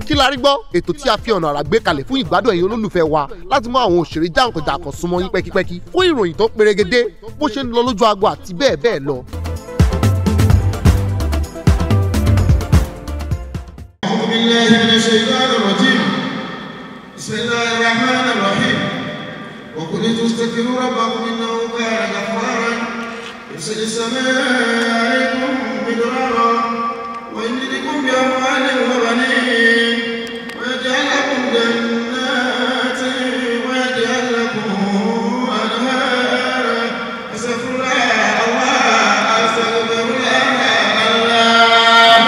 kí la rí gbọ́ ètò tí a fi ọ̀nà àrà gbé kalẹ̀ fún ìgbádùn ẹ̀yin olólùfẹ́ wa láti mú àwọn òṣèré jàǹkànjàǹkàn súnmọ́ yín pẹ́kípẹ́kí fún ìròyìn tó perégedé bó ṣe ń lọ lójú agbo àti bẹ́ẹ̀ bẹ́ẹ̀ lọ. أعوذ بالله من الشيطان الرجيم بسم الله الرحمن الرحيم وقل تستغفروا ربكم إنه كان غفارا يرسل السماء عليكم مدرارا ويمددكم بأموال وبنين ويجعل لكم جنات ويجعل لكم أنهارا أستغفر الله الله أستغفر الله الله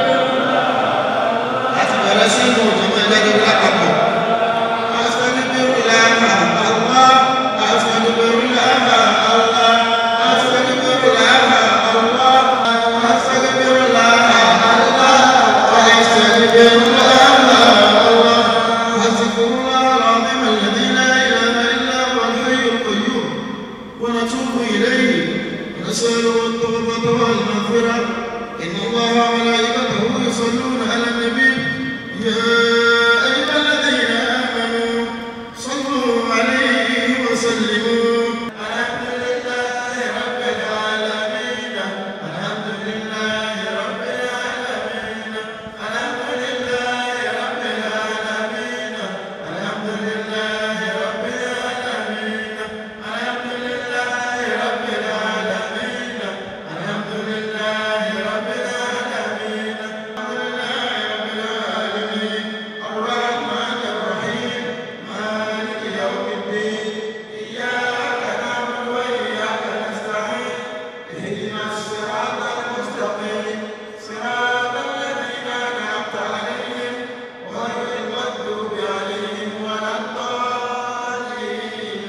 láti bẹ̀rẹ̀ sí inú ìjọba ìdájọ́ lápapọ̀. Astaghfirullah Allah, astaghfirullah Allah, astaghfirullah Allah, astaghfirullah Allah, astaghfirullah Allah. Astaghfirullah al-azim alladhi la ilaha illa huwa al-hayy al-qayyum. ونتوب إليه ونسأله التوبة والمغفرة إن الله وملائكته يصلون على النبي يا أيها الذين آمنوا صلوا عليه وسلموا الحمد لله رب العالمين الحمد لله رب العالمين الحمد لله رب العالمين الحمد لله رب العالمين الحمد لله رب العالمين الحمد لله رب العالمين الحمد لله رب العالمين الرحمن الرحيم مالك يوم الدين إياك نعبد وإياك نستعين اهدنا الصراط المستقيم صراط الذين أنعمت عليهم غير المغضوب عليهم ولا الضالين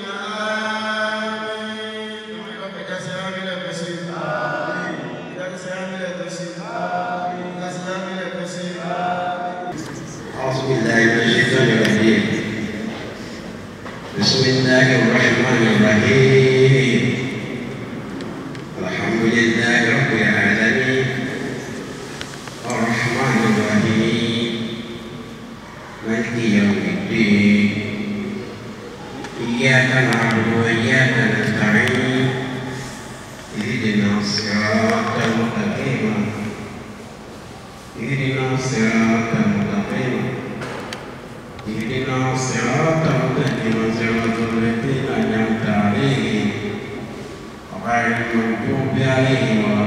آمين ربك سامي التسليم آمين إذا سامي التسليم آمين إذا سامي التسليم آمين أعوذ بالله من الشيطان الرجيم بسم الله الرحمن الرحيم الحمد لله رب العالمين الرحمن الرحيم مالك يوم الدين إياك نعبد وإياك نستعين اهدنا الصراط المستقيم اهدنا الصراط المستقيم اهدنا الصراط المستقيم صراط الذين أنعمت عليهم غير المغضوب عليهم ولا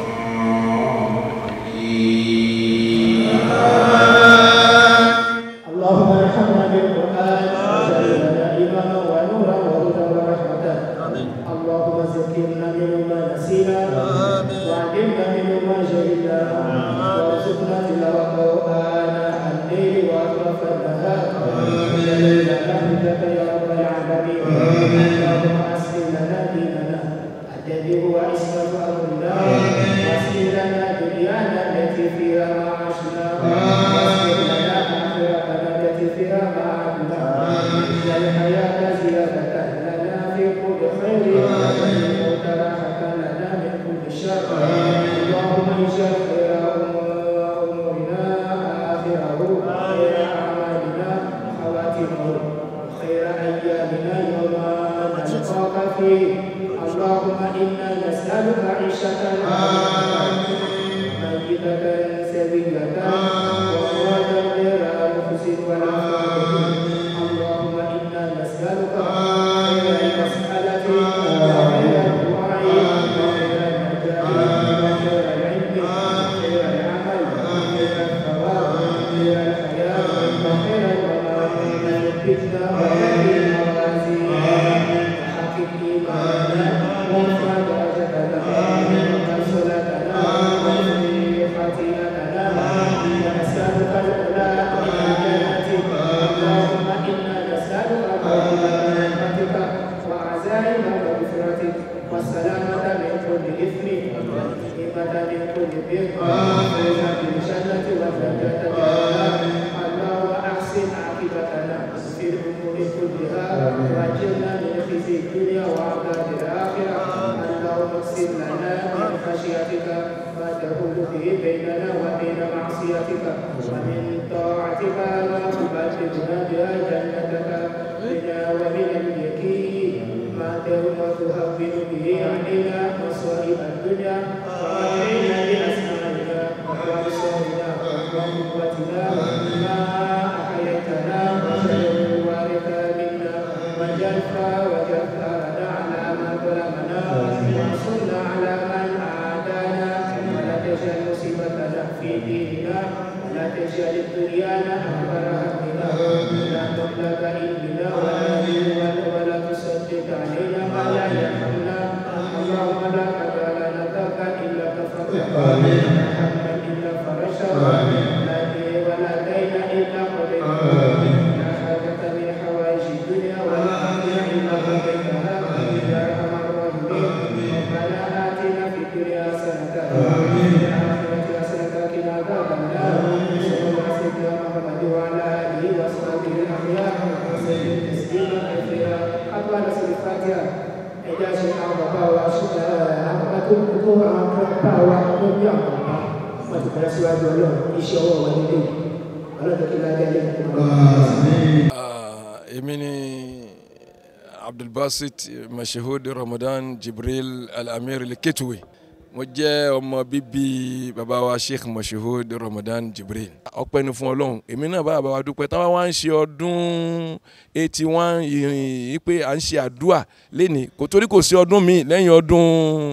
الضالين اللهم ارحمنا بالقران واجعل لنا ايمانا ونورا وهدى ورحمه اللهم ذكرنا منه ما نسينا وعلمنا منه ما جهلنا وارزقنا تلاوته اناء الليل واطراف النهار وجعلنا رحمتك يا رب العالمين اللهم اسلم لنا ديننا الذي هو عصمه امرنا واصلح لنا دنيانا التي فيها معاشنا واصلح لنا اخرتنا التي فيها معادنا اجعل الحياه زياده لنا في كل خير والموت راحه لنا من كل شر اللهم اجعل خير امورنا اخره خير اعمالنا خواتمه خير ايامنا يوم نلقاك فيه اللهم انا نسالك عيشه ميتة سبيلة ومرادا غير نفس ولا فاضل اللهم انا نسالك خير المساله وخير الدعاء وخير النجاة وخير العلم وخير العمل وخير الثواب وخير الحياه وخير الممات من الفتنه وخير الموازين وحقق ايماننا وارفع درجتنا وارفع صلاتنا واغفر خطيئتنا ونسالك العلا من الجنه اللهم انا نسالك فضل رحمتك وعزائم مغفرتك والسلامة من كل إثم والغنيمة من كل بر والفوز بالجنة والنجاة من النار اللهم أحسن عاقبتنا في الأمور كلها وأجرنا من خزي الدنيا وعذاب الآخرة اللهم اقسم لنا من خشيتك ما تهون به بيننا وبين معصيتك ومن طاعتك وأدخلنا بها جنتك بنا ومن اليقين ما تهون تهون به علينا مصائب الدنيا ومتعنا بأسمائنا وأبصارنا وقوتنا ما أحييتنا واجعله الوارث منا واجعل وجبارنا على من ظلمنا وانصرنا على من عادانا ولا تجعل مصيبتنا في ديننا ولا تجعل الدنيا أكبر همنا ولا مبلغ علمنا ولا ولا ولا تسدد علينا ما لا يرحمنا اللهم لا قدر لنا ذنبا إلا غفرته ولا هما إلا فرجته ولا دين ولا دين إلا قضيته لا حاجة من حوائج الدنيا والآخرة إلا قضيتها يا أرحم الراحمين ربنا آتنا في الدنيا حسنة وفي الآخرة حسنة وقنا عذاب النار صلى الله على سيدنا محمد وعلى آله وصحبه الأخيار وسلم تسليما كثيرا أطول سورة الفاتحة ẹjẹ ṣe àwọn bàbá wa ṣe àwọn akókó àwọn bàbá wa tó bí àwọn bàbá wọn ti bẹ̀rẹ̀ síwájú ọlọ́run iṣẹ́ ọwọ́ wọn nílé ọlọ́run kí ládé alẹ́ nìkan. èmi ni abdulbasit mashahud ramadan jibril al-amir leketwe mo jẹ́ ọmọ bíbí bàbá wa sheikh mashahud ramadan jibril ọpẹ́ ni fún ọlọ́run èmi náà bá bàbá wa dúpẹ́ táwọn wá ń ṣe ọdún eighty one yìí pé à ń ṣe àdúà lẹ́ni kò torí kò sí ọdún míì lẹ́yìn ọdún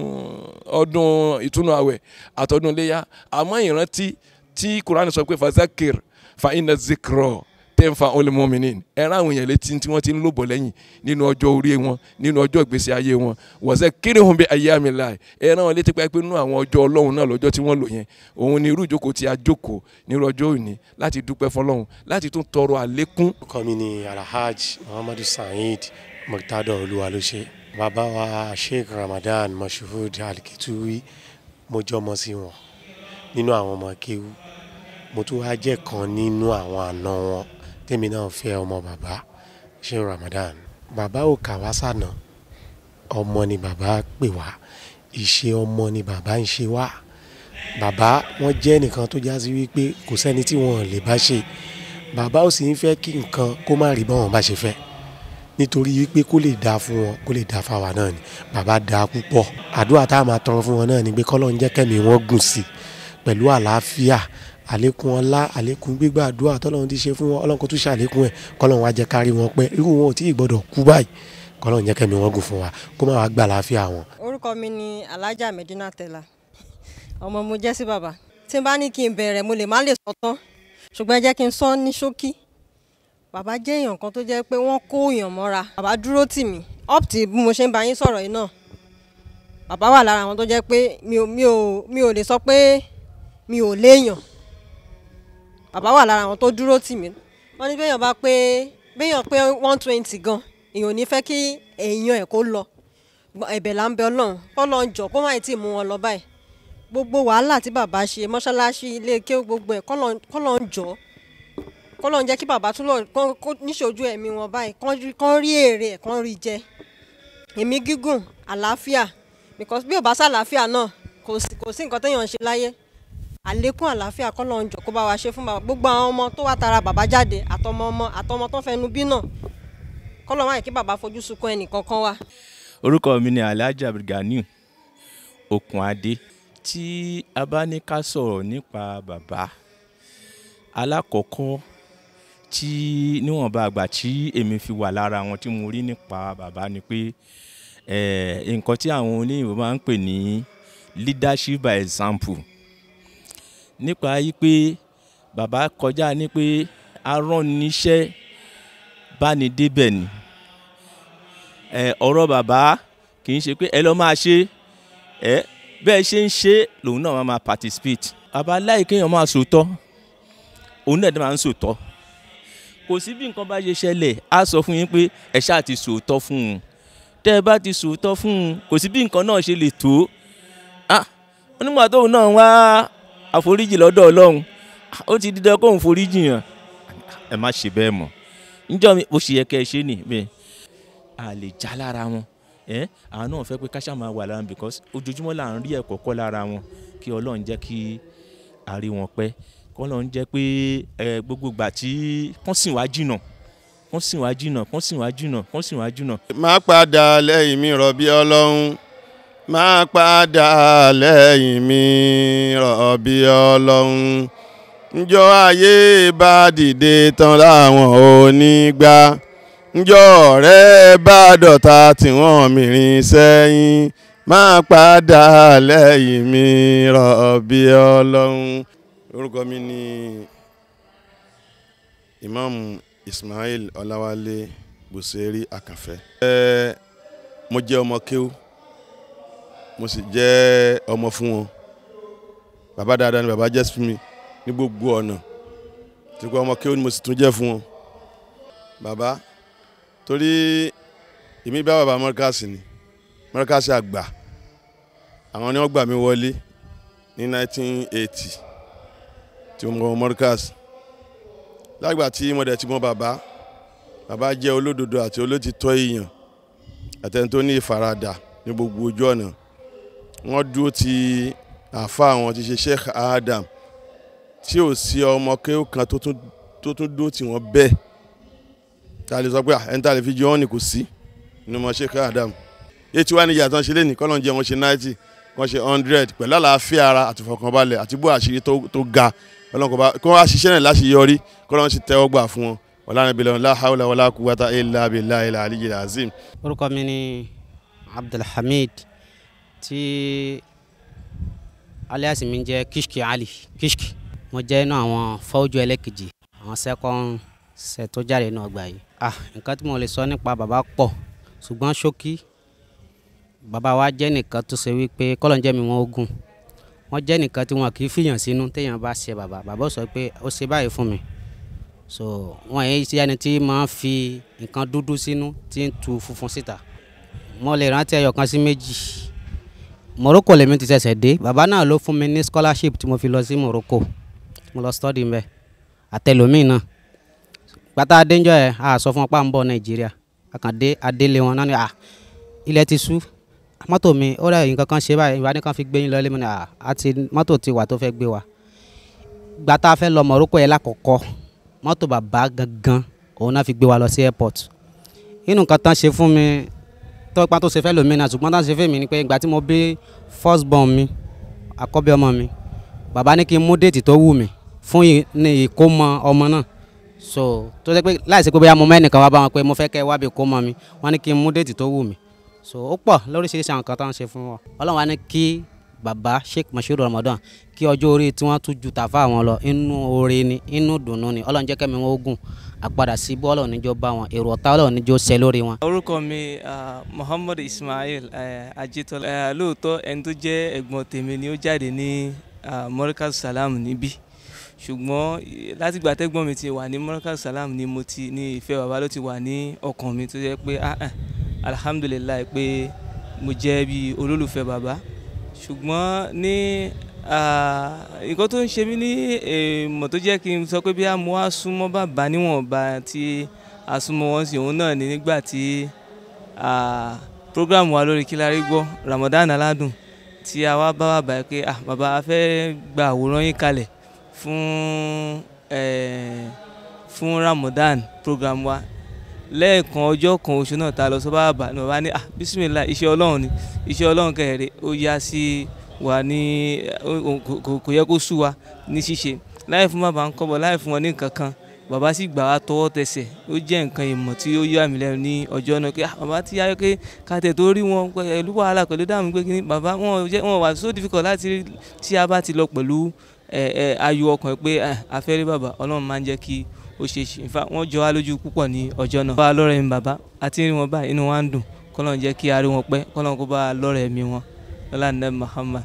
ọdún ìtúnu àwẹ̀ àtọdún iléyà àmọ́ ìrántí tí quran sọ pé fazakir fa inna zikro tẹ́ǹfà olùmọ́mìnì ẹ̀rọ àwọn èèyàn létí tí wọ́n ti ń lòbọ̀ lẹ́yìn nínú ọjọ́ orí wọn nínú ọjọ́ ìgbésí ayé wọn wọ́sẹ̀ kéré hùn bí ayé àmì láì ẹ̀rọ àwọn létí pé nínú àwọn ọjọ́ ọlọ́run náà lọ́jọ́ tí wọ́n lò yẹn òun ni irú ìjókòó tí a jókòó nínú ọjọ́ òní láti dúpẹ́ fọlọ́run láti tún tọrọ àlékún. orúkọ mi ni alhaj muhammadu saheed murtado olúwalóṣe bàbá wa sheikh ramadan mashood alikituwi mo jọmọ sí wọn nínú àwọn ọmọ kéwú mo tún wá jẹ́ kan nínú àwọn àna wọn tèmi náà fẹ́ ọmọ bàbá sheikh ramadan bàbá ò kà wá sànà ọmọ ni bàbá pè wá ìṣe ọmọ ni bàbá ń ṣe wá bàbá wọn jẹ́ nìkan tó já sí wípé kò sẹ́ni tí wọn lè bá ṣe bàbá ò sì ń fẹ́ kí nǹkan kó má rí báwọn bá ṣe fẹ́ nítorí wípé kó lè dáa fún wọn kó lè dáa fáwa náà ni bàbá dáa púpọ̀ àdúrà tá a máa tọrọ fún wọn náà ni pé kọ́lọ́ ń jẹ́ kẹ́mi wọn gùn sí pẹ̀lú àlàáfíà àlékún ọlá àlékún gbígbà àdúrà tọ́lọ́run ti ṣe fún wọn ọlọ́run kó tún ṣàlékún ẹ̀ kọ́lọ́run wá jẹ́ kárí wọn pẹ́ irú wọn ò tí ì gbọ́dọ̀ kú báyìí kọ́lọ́run jẹ́ kẹ́mi wọn gùn fún wa kó má wàá gbà àlàáfíà wọn. orúkọ mi ni alhaja medina tela ọmọ mo jẹ́ sí bàbá tí n bá ní kí n bẹ̀rẹ̀ mo lè má lè sọ tán ṣùgbọ́n ẹ jẹ́ kí n sọ ní ṣókí bàbá jẹ́ èèyàn kan tó jẹ́ pé wọ́n kó èèyàn mọ́ra bàbá dúró tì mí up till bí mo ṣe ń bá yín sọ̀rọ̀ yìí náà bàbá wà lára àwọn tó jẹ́ pé mi ò mi ò mi ò lè sọ pé mi ò léèyàn bàbá wà lára àwọn tó dúró tì mí wọ́n ní béèyàn bá pé béèyàn pé one twenty gan èèyàn ò ní fẹ́ kí èèyàn ẹ̀ kó lọ ẹ̀bẹ̀ là ń bẹ ọlọ́run kọ́lọ́n jọ kó má tí ì mú wọn lọ báyìí gbogbo wàhálà tí bàbá ṣe mọ́ṣáláṣí ilé ké gbogbo ẹ̀ kọ́lọ́n jọ kọ́lọ́n jẹ́ kí bàbá tún lọ kó níṣojú ẹ̀mí wọn báyìí kán rí èrè ẹ̀ kán rí jẹ ẹ̀mí gígùn àlàáfíà because bí ò bá sàlàáfíà náà kò sí nǹkan téèyàn ń ṣe láyé àlékún àlàáfíà kọ́lọ́n jọ kó bá wa ṣe fún bàbá gbogbo àwọn ọmọ tó wá tara bàbá jáde àtọmọ ọmọ àtọmọ tó fẹnu bí náà kọ́lọ́n wáyé kí bàbá fojú sunkún ẹnì kankan wa. orúkọ mi ni alhaji abdulganiu okunade tí a bá ní ká sọ̀rọ̀ nípa bàbá alákọ̀ọ́kọ́ tí níwọ̀nba àgbà tí èmi fi wà lára wọn tí mo rí nípa bàbá ni pé nǹkan tí àwọn oníyìnbó máa ń pè ní leadership by example nípa yí pé bàbá kọjá ní pé aránniṣẹ́ bá ní débẹ̀ ni ọ̀rọ̀ bàbá kì í ṣe pé ẹ lọ́ máa ṣe ẹ bẹ́ẹ̀ ṣe ń ṣe lòun náà máa participate bàbá láì kéèyàn máa sòótọ́ òun náà máa ń sòótọ́ kò sí bí nǹkan bá ṣe ṣẹlẹ̀ á sọ fún yín pé ẹ ṣáà ti sòótọ́ fún un tẹ́ ẹ bá ti sòótọ́ fún un kò sí bí nǹkan náà ṣe lè tó ah onígbà tóun náà wá àforíjì lọ́dọ̀ ọlọ́run ó ti dídán kóun foríjì yàn ẹ má ṣe bẹ́ẹ̀ mọ́ níjọ́ mi bó ṣe yẹ kẹ́ ẹ ṣe nì bẹ́ẹ̀ a lè já lára wọn ẹ àwọn náà fẹ́ pé káṣá máa wà lára because ojoojúmọ́ là ń rí ẹ̀kọ́ kọ́ lára wọn kí ọlọ́run jẹ́ kí a rí wọn pẹ́ kọ́ ló ń jẹ́ pé ẹ gbogbo ìgbà tí kán sìn wá jìnà kán sìn wá jìnà kán sìn wá jìnà kán sìn wá jìnà. má padà lẹ́yìn mi rọ̀bí ọlọ́run má padà lẹ́yìn mi rọ̀bí ọlọ́run njọ́ ayé bá dìde tán láwọn ò ní gbà njọ́ ọ̀rẹ́ bá dọ̀tá tí wọ́n mìíràn sẹ́yìn má padà lẹ́yìn mi rọ̀bí ọlọ́run. orúkọ mi ni imam ismail ọláwálé buseri akànfẹ́. ẹ mo jẹ́ ọmọ kéwú mo sì jẹ́ ọmọ fún wọn bàbá dáadáa ni bàbá jẹ́ fún mi ní gbogbo ọ̀nà tí kò ọmọ kéwú ni mo sì tún jẹ́ fún wọn. bàbá torí èmi bá bàbá mọ́ríkàsì ni mọ́ríkàsì àgbà àwọn ni wọ́n gbà mí wọlé ní 1980 tí mo mọ mọ́ríkàsì lágbà tí mo dẹ̀ ti mọ bàbá bàbá jẹ́ olódodo àti olótìtọ́ èèyàn àtẹni tó ní ìfaradà ní gbogbo ojú ọ̀nà wọ́n dúró ti àfa àwọn ti ṣe Sheikh Adam tí ò sí ọmọ kéwù kan tó tún tó tún dúró tí wọ́n bẹ́ẹ̀ tá a lè sọ pé ẹni tá a lè fi jẹ wọ́n ní kò sí nínú ọmọ Sheikh Adam etí wá níjà tán ṣe lé ní kọ́lọ́n jẹ́ wọ́n ṣe ninety wọ́n ṣe hundred pẹ̀lú àlàáfíà ara àti ìfọkànbalẹ̀ àti bó àṣírí tó ga ọlọ́nkọ̀ọ́ba kí wọ́n á ṣiṣẹ́ náà láṣeyọrí kọ́lọ́n sì tẹ́wọ́ gbà fún wọn wàlànà bìlẹ̀ la hawla wàlà kúwàtà illa billahi al-aliyyil azim. orúkọ mi ni abdulhamid tí alias mi jẹ́ kishki ali kishki mo jẹ́ inú àwọn fọ́jú ẹlẹ́kejì àwọn second set tó jáde náà gbà yìí. ah nǹkan tí mo lè sọ nípa bàbá pọ̀ ṣùgbọ́n ṣókí bàbá wa jẹ́ nìkan tó ṣe wípé kọ́lọ́njẹ́ mi wọ́n ogun wọ́n jẹ́ nìkan tí wọn kì í fìyàn sínú téèyàn bá ṣe bàbá bàbá sọ pé ó ṣe báyìí fún mi so wọn yìí ṣe ẹni tí máa ń fi nǹkan dúdú sínú tí ń tu funfun síta mo lè rántí ẹyọ kan sí méjì Morocco lèmi ti ṣẹ̀ṣẹ̀ dé bàbá náà ló fún mi ní scholarship tí mo fi lọ sí Morocco mo lọ study mbẹ àtẹlómi náà gbàtà adéńjọ ẹ a sọ fún wọn pa ń bọ̀ Nàìjíríà àkàndé adélé wọn náà ni à ilẹ̀ ti sú mọ́tò mi ó rẹ̀ nǹkan kan ṣe báyìí ìwádìí kan fi gbé yín lọ ilé mi ni à àti mọ́tò ti wà tó fẹ́ gbé wa gbàtà fẹ́ lọ Morocco yẹn lákọ̀ọ́kọ́ mọ́tò bàbá gangan òun náà fi gbé wa lọ sí airport inú nǹkan tán ṣe fún mi tọ́pá tó ṣe fẹ́ lómi náà ṣùgbọ́n tán ṣe fẹ́ mi ni pé ìgbà tí mo bí first born mi àkọ́bí ọmọ mi bàbá ní kí n mú déètì tó wù mí fún ní ìkómọ ọmọ náà so tó ṣe pé láìsí pé bóyá mo mẹ́nìkan wá bá wọn pé mo fẹ́ kẹ́ ẹ wá bí ìkómọ mi wọ́n ní kí n mú déètì tó wù mí so ó pọ̀ lóríṣiríṣi àwọn nǹkan tán ṣe fún wọn ọlọ́run wa ní kí bàbá Sheikh Moshood Ramadan kí ọjọ́ orí tí wọ́n tún ju tàfà wọn lọ inú oore ni inú dùnnú ni ọlọ́run jẹ́ kẹ́mi wọn ogun àpadà sí bọ́ ọlọ́run níjọ́ bá wọn èrò ọ̀tá ọlọ́run níjọ́ ṣẹ lórí wọn. orúkọ mi Muhammad Ismail Ajitola lóòótọ́ ẹni tó jẹ́ ẹ̀gbọ́n tèmi ni ó jáde ní Morikaz Salam níbí ṣùgbọ́n látìgbà tẹ́gbọ́n mi ti wà ní Morikaz Salam ni mo ti ní ìfẹ́ bàbá ló ti wà ní ọkàn mi tó jẹ́ pé alhamdulilayi pé mo jẹ́ bí olólùfẹ́ bàbá ṣùgbọ́n ní nǹkan tó ń ṣe mí ní èèmọ̀ tó jẹ́ kí n sọ pé bí a mú wá súnmọ́ bàbá níwọ̀nba tí a súnmọ́ wọn sí òun náà ní nígbà tí program wa lórí Kílárí gbọ́ Ramadan aládùn tí a wá bá bàbá pé bàbá a fẹ́ gba àwòrán yín kalẹ̀ fún fún Ramadan program wa lẹ́ẹ̀kan ọjọ́ kan oṣù náà ta lọ sọ bá bàbá ní bàbá ní bisimilah iṣẹ́ ọlọ́run ni iṣẹ́ ọlọ́run kẹrẹ̀ẹ́rẹ́ ó yá sí wa ní kò yẹ kó sú wa ní ṣíṣe láì fún bàbá ń kọ́bọ̀ láì fún wọn ní nǹkan kan bàbá sì gbà wá tọwọ́ tẹsẹ̀ ó jẹ́ nǹkan ìmọ̀ tí ó yà mí lẹ́nu ní ọjọ́ náà pé bàbá ti yáyọ pé kàtẹ́ tó rí wọn pẹ̀lú wàhálà pẹ̀lú dààmú pé kíní bàbá wọn wà so difficult láti tí a bá ti lọ pẹ̀lú ayọ̀ ọkàn pé afẹ́rí bàbá ọlọ́run máa ń jẹ́ kí ó ṣe ṣe nfa wọn jọ wá lójú púpọ̀ ní ọjọ́ náà. bá a lọ́rẹ̀ mi bàbá àti rí wọn báyìí inú wa ń dùn kọ́lọ́n jẹ́ kí a rí wọn pẹ́ kọ́lọ́n kó bá a lọ́rẹ̀ mi wọn lọ́la ní Muhammad.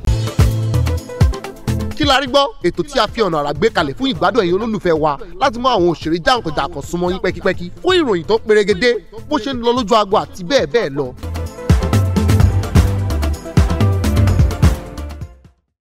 kí la rí gbọ́ ètò tí a fi ọ̀nà àrà gbé kalẹ̀ fún ìgbádùn ẹ̀yin olólùfẹ́ wa láti mú àwọn òṣèré jàǹkànjàǹkàn súnmọ́ yín pẹ́kípẹ́kí fún ìròyìn tó perégedé bó ṣe ń lọ lójú agbo àti bẹ́ẹ̀ bẹ́ẹ̀ lọ